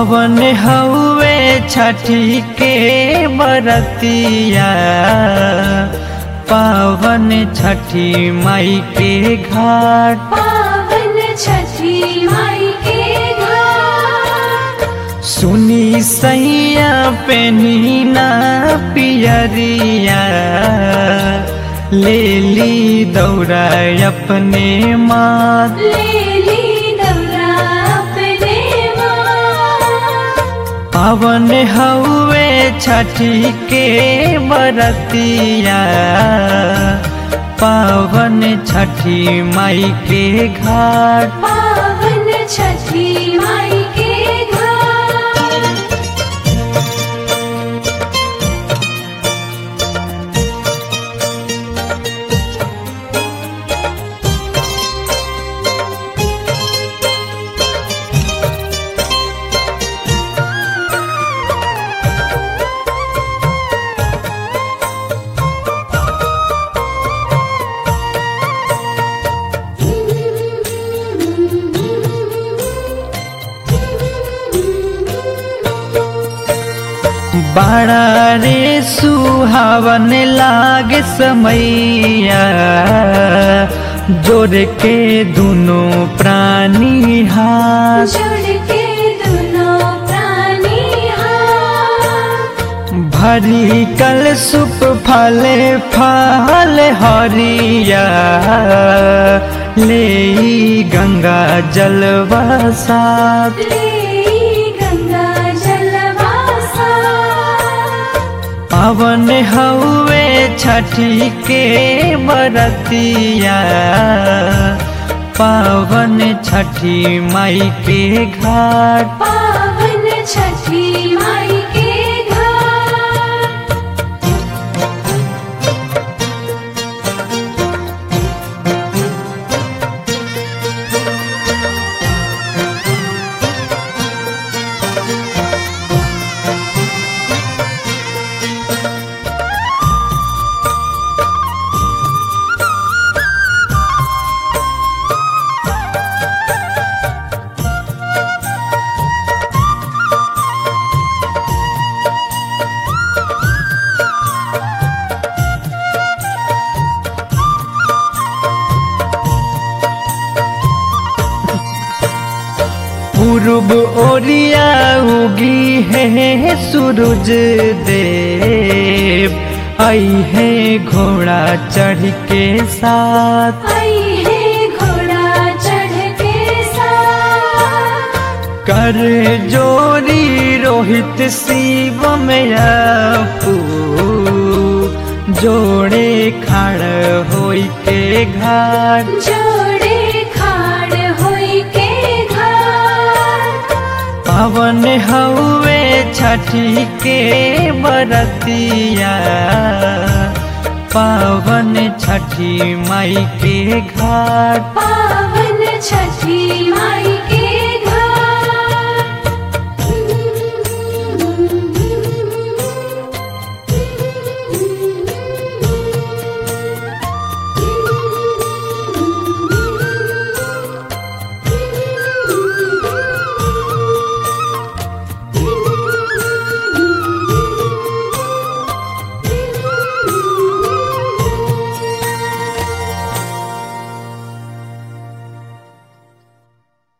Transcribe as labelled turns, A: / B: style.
A: पावन हउए छठी के बरतिया पावन छठी माई के घाट
B: पावन छठी माई के घाट
A: सुनी सैया पेनी ना पियरिया ले ली दौड़ा अपने माँ
B: लेली दौरा अपने माँ
A: पावन हउए छठी के बरतिया पावन छठी माई के घाट
B: पावन छठी माई के घाट
A: बड़ा रे सुहावन लागे समैया जोड़ के दोनों प्राणी हाथ
B: जुड़ के दोनों प्राणी हाथ
A: भरी कल सुप फले फल हरिया ले ई गंगा जलवा साथ
B: लेई गंगा जलवासा
A: पावन हउए छठी के बरतिया पावन छठी माई के घाट
B: पावन छठी माई के घाट
A: पूर्व ओरिया उगी है सूरज देव आई है घोड़ा चढ़ के साथ
B: आई है घोड़ा चढ़ के साथ
A: कर जोरी रोहित शिव में अपू जोड़े खड़ होई के घाट
B: जोड़े खाड़ होई के घाट
A: पावन हउए छठी के बरतिया पावन छठी माई के घाट
B: पावन छठी माई